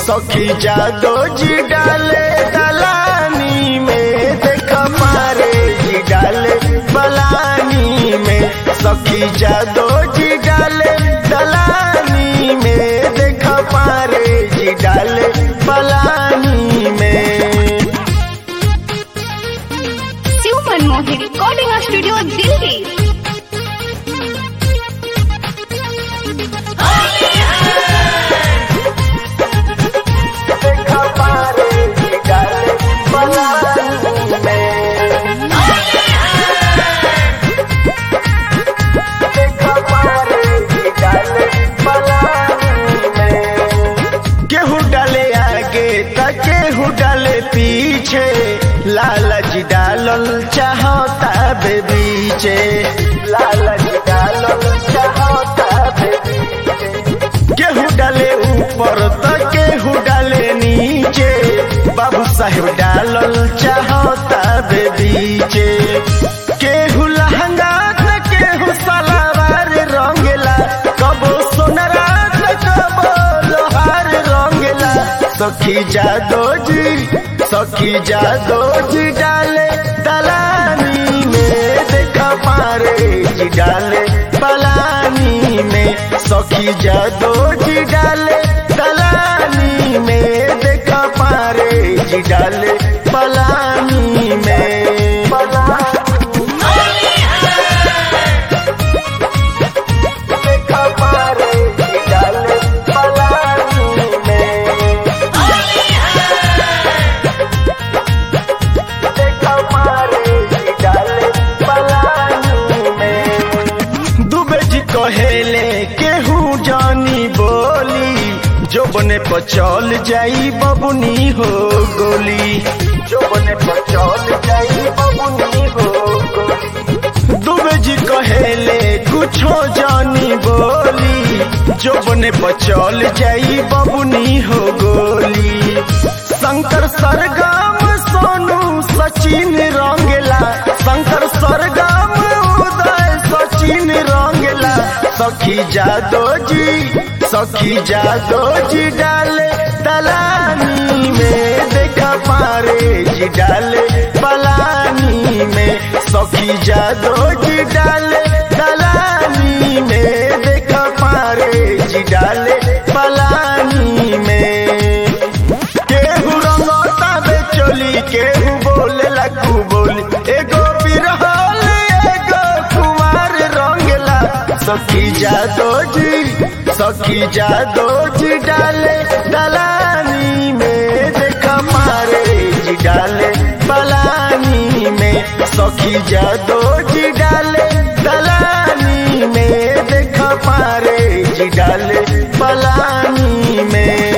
सखी जादो जी डाले दलानी में देख मारे जी डाले बलानी में सखी जादो जी डाले दलानी में देख मारे जी डाले बलानी में शिव मनमोहन रिकॉर्डिंग स्टूडियो दिल्ली देख मारे जी डाले बलानी में केहू डाले आगे त केहू डाले पीछे लालच डालल चाहता बे बीचे लालच डालल चाहता बे बीचे केहू डाले ऊपर त केहू डाले नीचे बाबू साहेब डालल चाहता बे बीचे केहू लहंगा त केहू सलावार रंगेला कबो सोनरा त कबो लोहार रंगेला सखी जादो जी सखी जादो जी डाले दलानी में देख पारे जी डाले पलानी में सखी जादो जी डाले दलानी में देख पारे जी डाले पलानी में देख पारे जी डाले पलानी में दुबे जी कहेले केहू जानी बोली जो बने पचल जाई बबुनी हो गोली जो बने पचल जाई बबुनी हो गोली दुबे जी कहेले कुछो जानी बोली जो बने पचल जाई बबुनी हो गोली शंकर सरगम सोनू सचिन रंगेला शंकर सरगम उदय सचिन रंगेला सखी जादो जी सखी जादो जी डाले दलानी में देखा पारे जी डाले पलानी में सखी जादो जी डाले दलानी में देखा पारे जी डाले पलानी में केहू रंगता बे चोली केहू बोले लकू बोली एगो बिरहल एगो कुमार रंगला सखी जादो जी सखी जादो जी डाले दलानी में देखा मारे जी डाले पलानी में सखी जादो जी डाले दलानी में देखा पारे जी डाले पलानी में